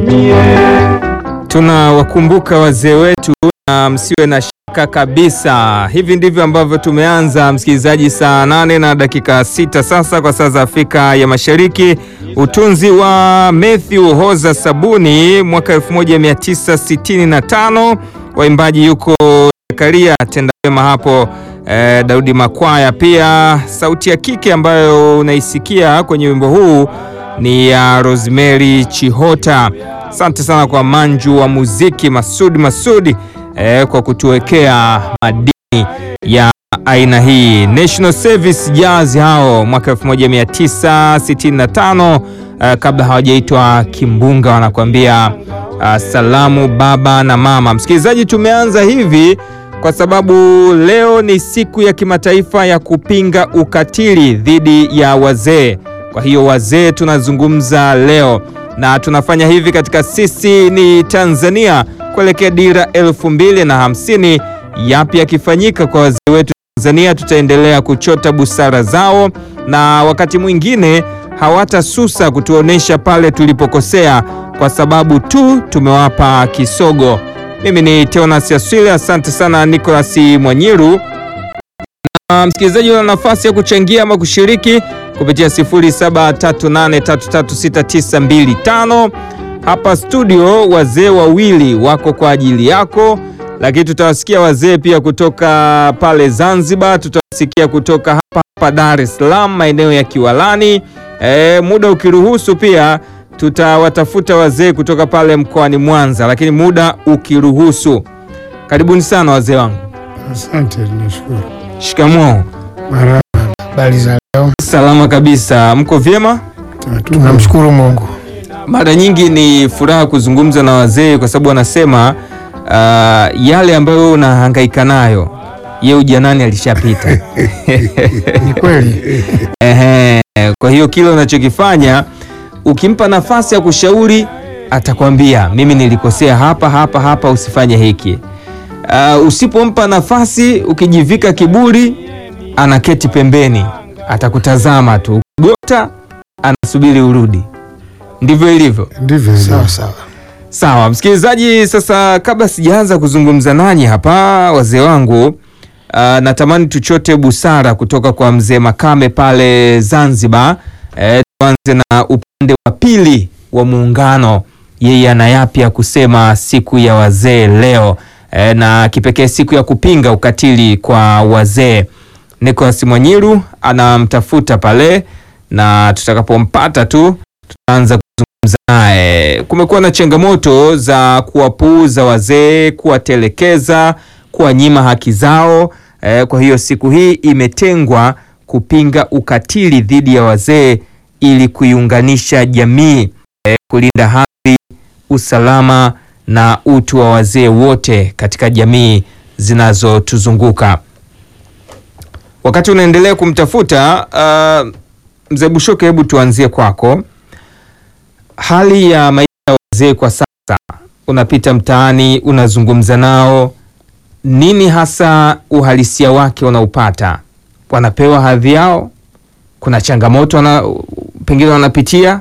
Tunawakumbuka wazee wetu na msiwe na shaka kabisa. Hivi ndivyo ambavyo tumeanza, msikilizaji, saa nane na dakika sita sasa kwa saa za Afrika ya Mashariki. Utunzi wa Matthew Hoza Sabuni mwaka 1965, waimbaji yuko Zakaria Tendawema hapo eh, Daudi Makwaya pia. Sauti ya kike ambayo unaisikia kwenye wimbo huu ni ya Rosemary Chihota. Asante sana kwa manju wa muziki Masudi Masudi eh, kwa kutuwekea madini ya aina hii. National Service Jazz hao mwaka 1965 eh, kabla hawajaitwa Kimbunga, wanakuambia uh, salamu baba na mama. Msikilizaji, tumeanza hivi kwa sababu leo ni siku ya kimataifa ya kupinga ukatili dhidi ya wazee. Kwa hiyo wazee tunazungumza leo na tunafanya hivi katika sisi ni Tanzania kuelekea dira elfu mbili na hamsini. Yapi yakifanyika kwa wazee wetu Tanzania? Tutaendelea kuchota busara zao na wakati mwingine hawatasusa kutuonesha pale tulipokosea kwa sababu tu tumewapa kisogo. Mimi ni Teonas Yaswile, asante sana Nicolas Mwanyiru. Na msikilizaji, una nafasi ya kuchangia ama kushiriki kupitia 0738336925. Hapa studio wazee wawili wako kwa ajili yako, lakini tutawasikia wazee pia kutoka pale Zanzibar, tutawasikia kutoka hapa hapa Dar es Salaam maeneo ya Kiwalani. E, muda ukiruhusu pia tutawatafuta wazee kutoka pale mkoani Mwanza, lakini muda ukiruhusu. Karibuni sana wazee wangu. Asante, nashukuru. Shikamoo. Marahaba. Habari za leo? Salama kabisa, mko vyema? Tunamshukuru Mungu. Mara nyingi ni furaha kuzungumza na wazee kwa sababu wanasema uh, yale ambayo unahangaika nayo ye ujanani alishapita. Ni kweli. Ehe, kwa hiyo kile unachokifanya ukimpa nafasi ya kushauri atakwambia mimi nilikosea hapa hapa hapa, usifanye hiki. Uh, usipompa nafasi, ukijivika kiburi, anaketi pembeni, atakutazama tu, gota, anasubiri urudi. Ndivyo ilivyo. Ndivyo hivyo. Sawa sawa. Sawa msikilizaji, sasa kabla sijaanza kuzungumza nanyi hapa wazee wangu, uh, natamani tuchote busara kutoka kwa mzee Makame pale Zanzibar. Eh, tuanze na upande wa pili wa muungano, yeye ana yapi ya kusema siku ya wazee leo, eh, na kipekee siku ya kupinga ukatili kwa wazee. Nicolas Mwanyiru anamtafuta pale, na tutakapompata tu tutaanza kuzungumza naye. Kumekuwa na changamoto za kuwapuuza wazee, kuwatelekeza, kuwanyima haki zao. Eh, kwa hiyo siku hii imetengwa kupinga ukatili dhidi ya wazee ili kuiunganisha jamii, eh, kulinda hadhi, usalama na utu wa wazee wote katika jamii zinazotuzunguka. Wakati unaendelea kumtafuta uh, mzee Bushoke, hebu tuanzie kwako. Hali ya maisha ya wazee kwa sasa, unapita mtaani, unazungumza nao, nini hasa uhalisia wake unaupata? Wanapewa hadhi yao? Kuna changamoto wana, pengine wanapitia?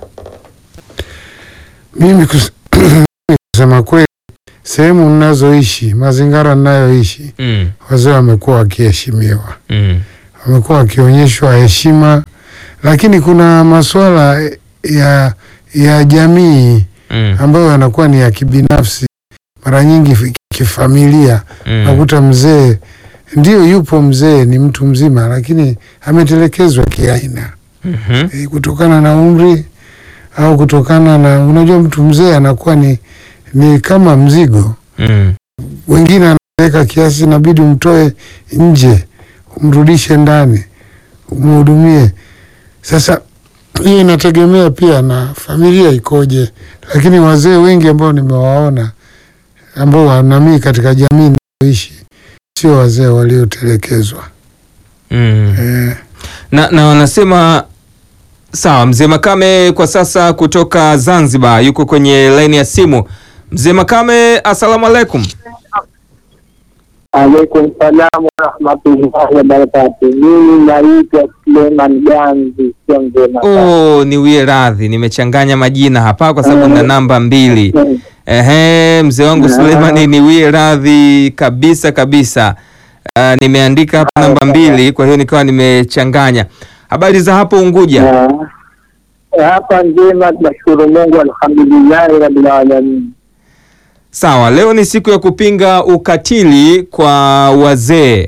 Mimi kus- kusema kweli, sehemu ninazoishi, mazingira ninayoishi, mm, wazee wamekuwa wakiheshimiwa, mm, wamekuwa wakionyeshwa heshima, lakini kuna masuala ya ya jamii mm, ambayo yanakuwa ni ya kibinafsi, mara nyingi fi- kifamilia. mm, Nakuta mzee ndio yupo, mzee ni mtu mzima, lakini ametelekezwa kiaina mhm, e, kutokana na umri au kutokana na unajua, mtu mzee anakuwa ni, ni kama mzigo. mm, Wengine anaweka kiasi, inabidi umtoe nje, umrudishe ndani, umhudumie. Sasa hii inategemea pia na familia ikoje, lakini wazee wengi ambao nimewaona ambao wanamii katika jamii inayoishi sio wazee waliotelekezwa mm. eh, na, na wanasema sawa. Mzee Makame kwa sasa kutoka Zanzibar yuko kwenye laini ya simu. Mzee Makame, asalamu alaikum. Alaikum salamu warahmatullahi wabarakatu. Mimi naitwa Suleiman Ganzi, sio mzema. Oh, niwie radhi, nimechanganya majina hapa kwa sababu na namba mbili. Ehe, mzee wangu Suleimani, niwie radhi kabisa kabisa. Ah, nimeandika hapa namba mbili, kwa hiyo nikawa nimechanganya. Habari za hapo Unguja? Hapa njema, tunashukuru Mungu, alhamdulillahi rabbil alamin. Sawa, leo ni siku ya kupinga ukatili kwa wazee.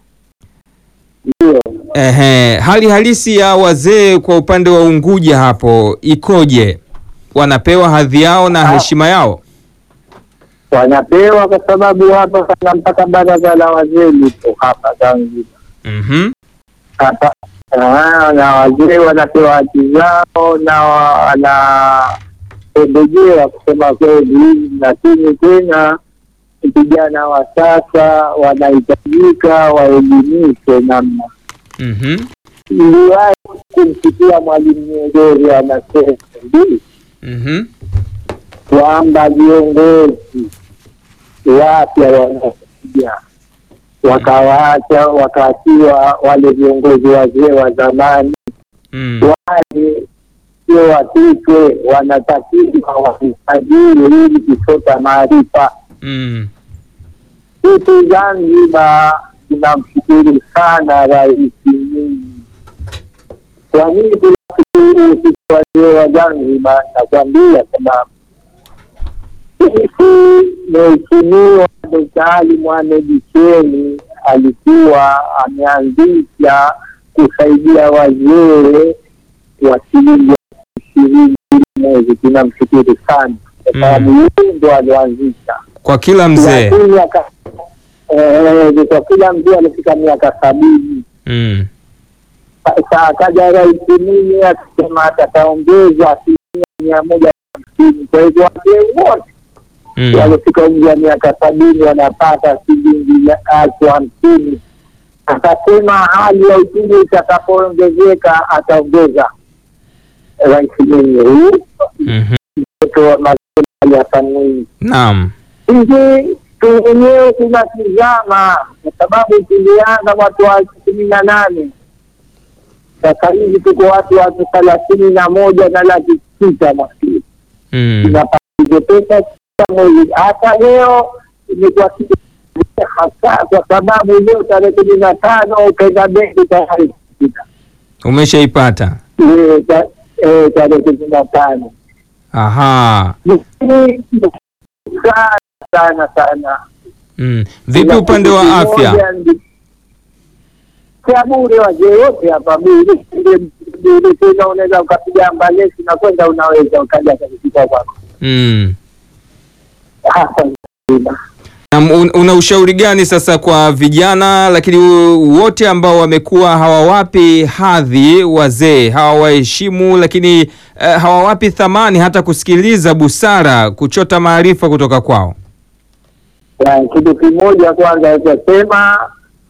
Ndio Ehe, hali halisi ya wazee kwa upande wa Unguja hapo ikoje? Wanapewa hadhi yao na heshima yao? wanapewa, kwa sababu hapa pana mpaka baraza la wazee lipo hapa Zanzibar Mhm. hapa Ah, na wazee wanapewa haki zao na wanapembejea kusema kweli, lakini tena vijana wa sasa wanahitajika waelimishwe namna. Mhm. Niliwahi kumsikia Mwalimu Nyerere anasema hivi Mhm. kwamba viongozi wapya wanakuja wakawaacha wakaachiwa wale viongozi wazee wa zamani Mm. wale sio wapikwe, wanatakiwa wahifadhiwe ili kuchota maarifa. Mm. Sisi Zanzibar tunamshukuru sana Rais Mwinyi. Kwa nini tunashukuru sisi wazee wa Zanzibar? Nakwambia sababu sisi Mheshimiwa Dkt. Ali Mohamed Shein alikuwa ameanzisha kusaidia wazee wa shilingi ishirini mwezi. Tunamshukuru sana kwa sababu yeye ndo alioanzisha Kwa kila mzee. lakini aka- eh, kwa kila mzee alifika miaka sabini. Mm. Sasa akaja Rais Mwinyi akisema atataongeza asilimia mia moja na hamsini. Kwa hivyo wazee wote Mm. walifika umri wa miaka sabini wanapata shilingi elfu hamsini. Akasema hali ya uchumi itakapoongezeka ataongeza. Rais Mwinyi huyu Mhm. mtoto wa Magufuli Ali Hassan Mwinyi Naam. sisi tu wenyewe tunatizama kwa sababu tulianza watu wa kumi na nane sasa hivi tuko watu watu thelathini na moja na laki sita maskini Mm. tunapata hizo pesa kila mwezi. Hata leo imekuwa kitu hasa kwa sababu leo tarehe kumi na tano ukaenda benki tayari kupita Umeshaipata? Eh, ta- eh, tarehe kumi na tano Aha. Lakini sana sana sana Mm. Vipi upande wa afya? Kwa bure wazee wote hapa bure bure, tena unaweza ukapiga ambalesi na kwenda, unaweza ukaja katika kwako Mm. hapa nzima. Na un- una ushauri gani sasa kwa vijana lakini wo- wote ambao wamekuwa hawawapi hadhi wazee, hawawaheshimu lakini eh, hawawapi thamani hata kusikiliza busara, kuchota maarifa kutoka kwao? Ya, kitu kimoja kwanza itasema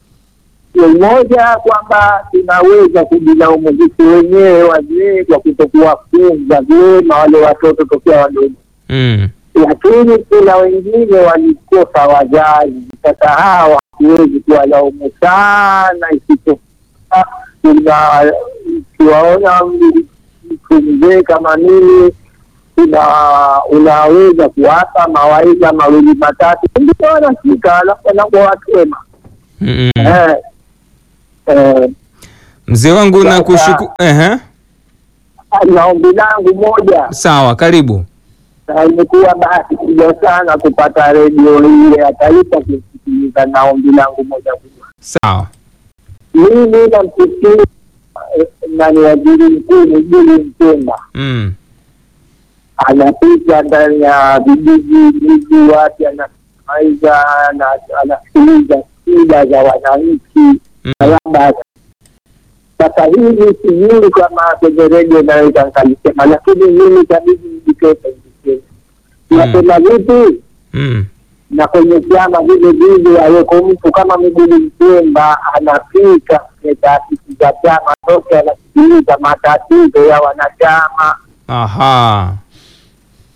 moja kwamba tunaweza kujilaumu sisi wenyewe wazee kwa kutokuwafunza vyema wale watoto tokea wadogo Mm. lakini kuna wengine walikosa wazazi. Sasa hawa hatuwezi kuwalaumu sana, isipokuwa tuna- ukiwaona mtu mzee kama mimi una unaweza kuwapa mawaidha mawili matatu, ndio wanafika, alafu wanakuwa watu wema. Mm -mm. Eh, eh, Mzee wangu Sasa- na kushuku... Ehe. na ombi langu moja Sawa, karibu. na imekuwa bahati kubwa sana kupata redio ile ya taifa kusikiliza, na ombi langu moja kubwa, Sawa. mimi namsikia eh, nani waziri mkuu Mwigulu Nchemba Mm. anapita ndani ya vijiji miji wapi, anamaiza anasikiliza shida za wananchi Mm. na labda sasa hivi sijui kama kwenye redio naweza nikalisema, lakini mimi tabidi nijikete nijikete nasema vipi Mm. na kwenye chama vile vile aweko mtu kama Mwigulu Nchemba anafika kwenye taasisi za chama zote, anasikiliza matatizo ya wanachama Aha.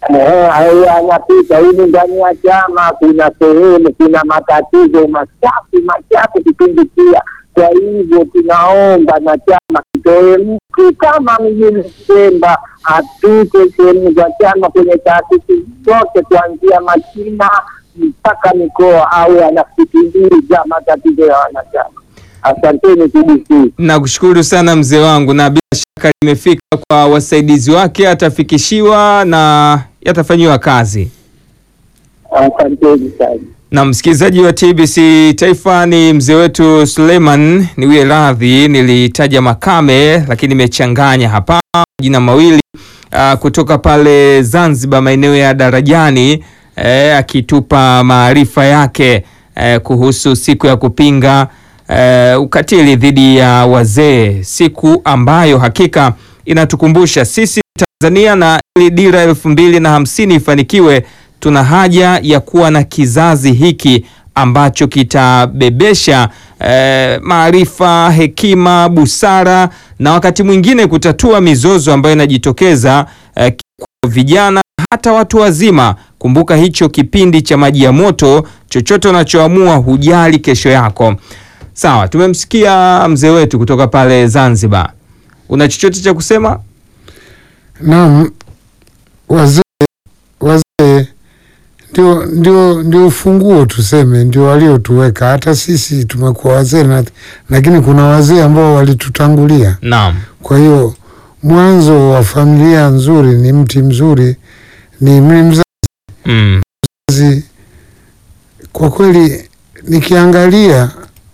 Eh, hayo anapita hivi ndani ya chama. Kuna sehemu kuna matatizo machafu machafu kipindi pia. Kwa hivyo tunaomba na chama kitoe mtu kama mjini Pemba apite sehemu za chama kwenye taasisi zote kuanzia machina mpaka mikoa, au anasikiliza matatizo ya wanachama. Asanteni TBC. Nakushukuru sana mzee wangu, na bila shaka limefika kwa wasaidizi wake, atafikishiwa na yatafanyiwa kazi. Asanteni sana. Na msikilizaji wa TBC Taifa ni mzee wetu Suleiman, niwie radhi, nilitaja Makame lakini nimechanganya hapa majina mawili ah, kutoka pale Zanzibar maeneo ya Darajani eh, akitupa maarifa yake eh, kuhusu siku ya kupinga eh, ukatili dhidi ya wazee, siku ambayo hakika inatukumbusha sisi Tanzania na ili dira elfu mbili na hamsini ifanikiwe tuna haja ya kuwa na kizazi hiki ambacho kitabebesha eh, maarifa, hekima, busara na wakati mwingine kutatua mizozo ambayo inajitokeza eh, kwa vijana hata watu wazima. Kumbuka hicho kipindi cha maji ya moto, chochote unachoamua hujali kesho yako. Sawa, tumemsikia mzee wetu kutoka pale Zanzibar. Una chochote cha kusema? Naam, wazee wazee ndio ndio ndio ufunguo tuseme, ndio waliotuweka. Hata sisi tumekuwa wazee na, lakini kuna wazee ambao walitutangulia. Naam. Kwa hiyo mwanzo wa familia nzuri ni mti mzuri, ni mzazi. Mm. Kwa kweli nikiangalia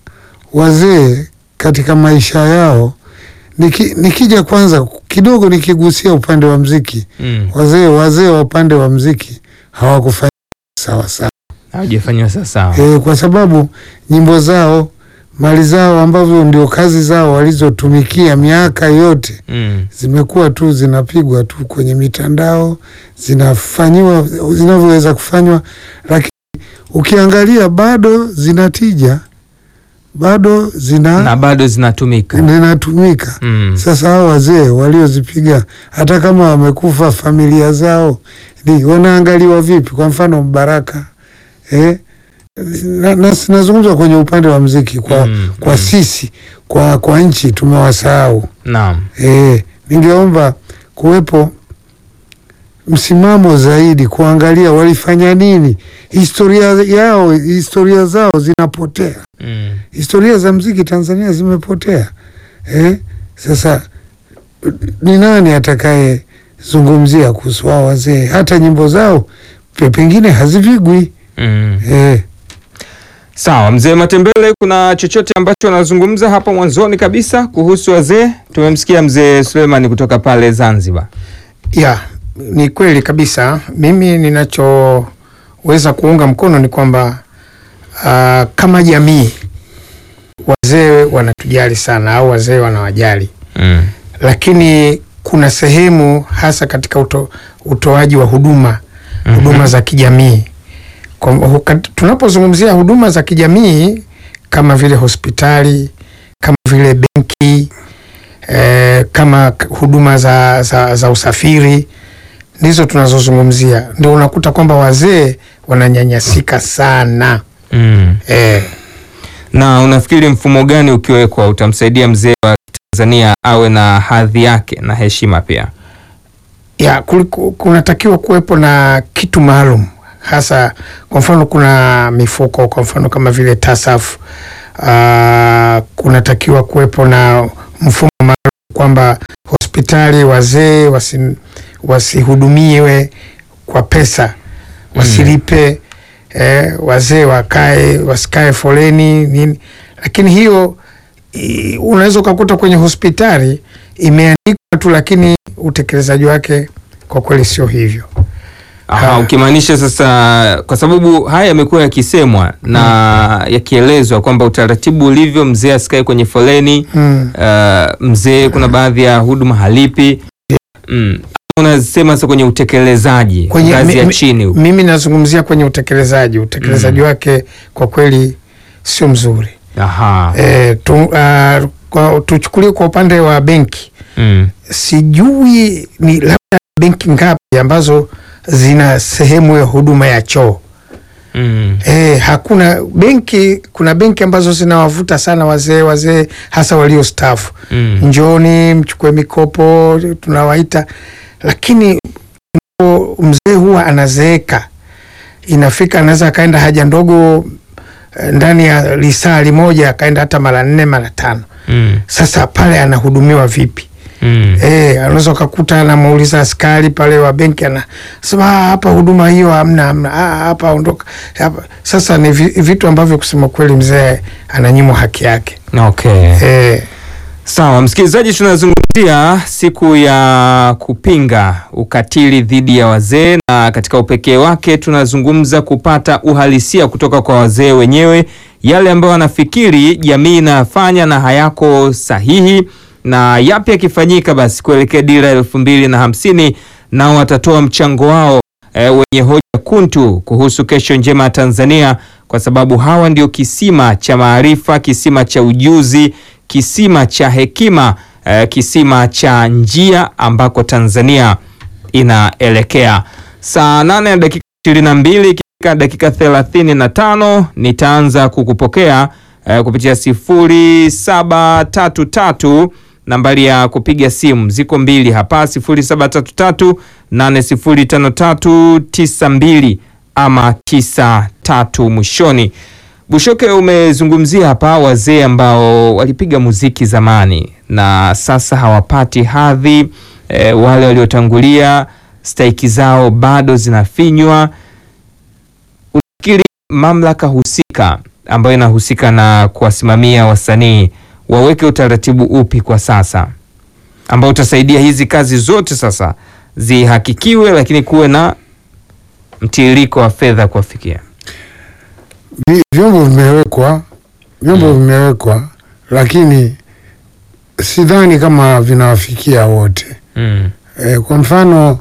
wazee katika maisha yao niki, nikija kwanza kidogo nikigusia upande wa mziki Mm. wazee wazee wa upande wa mziki hawakufanya sawa sawa Haujafanyiwa sawasawa. e, kwa sababu nyimbo zao mali zao ambavyo ndio kazi zao walizotumikia miaka yote Mm. zimekuwa tu zinapigwa tu kwenye mitandao zinafanyiwa zinavyoweza kufanywa, lakini ukiangalia bado zinatija, bado Na zina bado zinatumika. zinatumika. Mm. Sasa hao wazee waliozipiga hata kama wamekufa, familia zao ni wanaangaliwa vipi? Kwa mfano Mbaraka eh? na, na, nazungumza kwenye upande wa mziki kwa, Mm, kwa mm. sisi kwa, kwa nchi tumewasahau. Naam. Eh, ningeomba kuwepo msimamo zaidi kuangalia walifanya nini, historia yao, historia zao zinapotea Mm. historia za mziki Tanzania zimepotea. Eh, sasa ni nani atakayezungumzia kuhusu hao wazee? Hata nyimbo zao pe- pengine hazivigwi. Mm. Eh, Sawa, mzee Matembele, kuna chochote ambacho anazungumza hapa mwanzoni kabisa kuhusu wazee? Tumemsikia mzee Suleiman kutoka pale Zanzibar. Ya, ni kweli kabisa. Mimi ninachoweza kuunga mkono ni kwamba ah, kama jamii wazee wanatujali sana au wazee wanawajali, Mm. lakini kuna sehemu hasa katika uto, utoaji wa huduma huduma za kijamii. Kwa- huka- Tunapozungumzia huduma za kijamii kama vile hospitali, kama vile benki eh, kama k- huduma za, za, za usafiri ndizo tunazozungumzia, ndio unakuta kwamba wazee wananyanyasika sana Mm. eh, Na unafikiri mfumo gani ukiwekwa utamsaidia mzee wa Tanzania awe na hadhi yake na heshima pia? ya kuliku- kunatakiwa kuwepo na kitu maalum hasa kwa mfano kuna mifuko kwa mfano kama vile TASAF uh, kunatakiwa kuwepo na mfumo maalum kwamba hospitali wazee wasi, wasihudumiwe kwa pesa wasilipe eh, wazee wakae wasikae foleni nini lakini hiyo i- unaweza ukakuta kwenye hospitali imeandikwa tu lakini utekelezaji wake kwa kweli sio hivyo Aha, Ah. ukimaanisha sasa, kwa sababu haya yamekuwa yakisemwa na yakielezwa kwamba utaratibu ulivyo, mzee asikae kwenye foleni mm. uh, mzee kuna baadhi ya huduma halipi mm. Unasema sasa kwenye utekelezaji Kwenye- ngazi mi- ya mi- chini huko. mimi nazungumzia kwenye utekelezaji utekelezaji wake kwa kweli sio mzuri Aha. e, tu, ah, kwa, tuchukulie kwa upande wa benki Mm. sijui ni labda benki ngapi ambazo zina sehemu ya huduma ya choo. Mm. Eh, hakuna benki, kuna benki ambazo zinawavuta sana wazee wazee hasa waliostaafu. Mm. Njooni mchukue mikopo tunawaita, lakini ndipo mzee huwa anazeeka, inafika anaweza akaenda haja ndogo eh, ndani ya lisaa limoja akaenda hata mara nne mara tano. Mm. Sasa pale anahudumiwa vipi? Mm. Eh, anaweza ukakuta anamuuliza askari pale wa benki anasema "Ah, hapa huduma hiyo hamna hamna, ah, hapa ondoka hapa. Sasa ni vi- vitu ambavyo kusema kweli mzee ananyimwa haki yake. Okay. Eh, Sawa, msikilizaji, tunazungumzia siku ya kupinga ukatili dhidi ya wazee, na katika upekee wake tunazungumza kupata uhalisia kutoka kwa wazee wenyewe, yale ambayo wanafikiri jamii inayafanya na hayako sahihi, na yapi yakifanyika basi kuelekea dira elfu mbili na hamsini, nao watatoa mchango wao e, wenye hoja kuntu kuhusu kesho njema ya Tanzania, kwa sababu hawa ndio kisima cha maarifa, kisima cha ujuzi, kisima cha hekima, e, kisima cha njia ambako Tanzania inaelekea. Saa nane na dakika ishirini na mbili ikifika dakika thelathini na tano nitaanza kukupokea e, kupitia sifuri saba tatu tatu nambari ya kupiga simu ziko mbili hapa 0733 805392 ama 93 mwishoni. Bushoke, umezungumzia hapa wazee ambao walipiga muziki zamani na sasa hawapati hadhi e, wale waliotangulia stahiki zao bado zinafinywa. Unafikiri mamlaka husika ambayo inahusika na kuwasimamia wasanii waweke utaratibu upi kwa sasa ambao utasaidia hizi kazi zote sasa zihakikiwe, lakini kuwe na mtiririko wa fedha kuwafikia? Vi- vyombo vimewekwa vyombo vimewekwa, lakini sidhani kama vinawafikia wote. Mm. E, kwa mfano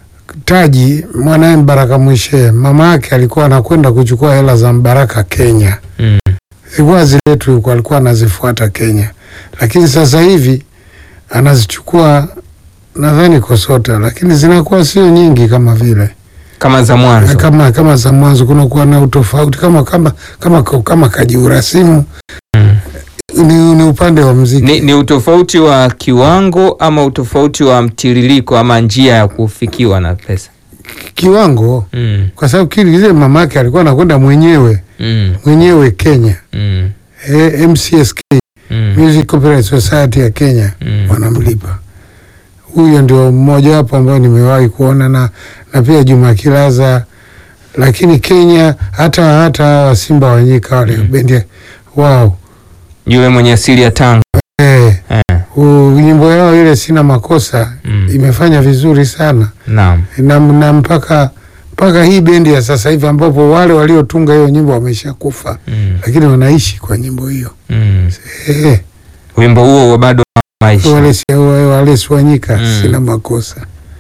Taji mwanaye Mbaraka Mwishe, mama yake alikuwa anakwenda kuchukua hela za Mbaraka Kenya, Mm. zilikuwa ziletwe huko, alikuwa anazifuata Kenya, lakini sasa hivi anazichukua nadhani Kosota, lakini zinakuwa sio nyingi kama vile Kama za mwanzo. kama kama za mwanzo, kunakuwa na utofauti kama kama kama kama kajiurasimu Mm. ni, ni upande wa mziki Ni, ni utofauti wa kiwango ama utofauti wa mtiririko ama njia ya kufikiwa na pesa? kiwango, Mm. kwa sababu kile kile mamake alikuwa anakwenda mwenyewe Mm. mwenyewe Kenya Mm. e, MCSK Mm. Music Copyright Society ya Kenya Mm. wanamlipa. Huyo ndio mmoja wapo ambao nimewahi kuona na, na pia Juma Kilaza, lakini Kenya hata hata hawa Simba Wanyika wale Mm. bendi wao Yule mwenye asili ya Tanga. eh, Eh. u- nyimbo yao ile sina makosa Mm. imefanya vizuri sana Naam. na, na mpaka mpaka hii bendi ya sasa hivi ambapo wale waliotunga hiyo nyimbo wameshakufa, Mm. lakini wanaishi kwa nyimbo hiyo Mm. eh, Wimbo huo bado maisha. wale si- wale si Wanyika Mm. sina makosa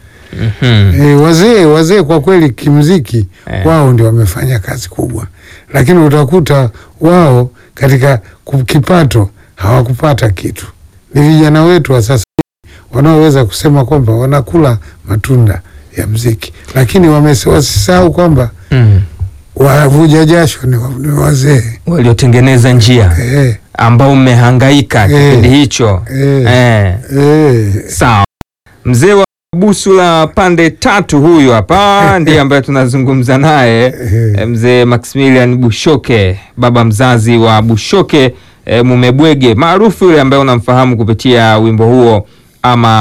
Mhm. E, wazee wazee kwa kweli kimziki Eh. wao ndio wamefanya kazi kubwa, lakini utakuta wao katika ku- kipato hawakupata kitu. Ni vijana wetu wa sasa hivi wanaoweza kusema kwamba wanakula matunda ya mziki, lakini wamese- wasisahau kwamba Mm. wavuja jasho ni, wa- ni wazee Waliotengeneza njia eh, ambao mmehangaika Eh. kipindi hicho. eh, Eh. eh. Sawa. Mzee wa busu la pande tatu huyu hapa ndiye ambaye tunazungumza naye eh, mzee Maximilian Bushoke, baba mzazi wa Bushoke eh, Mumebwege maarufu yule ambaye unamfahamu kupitia wimbo huo ama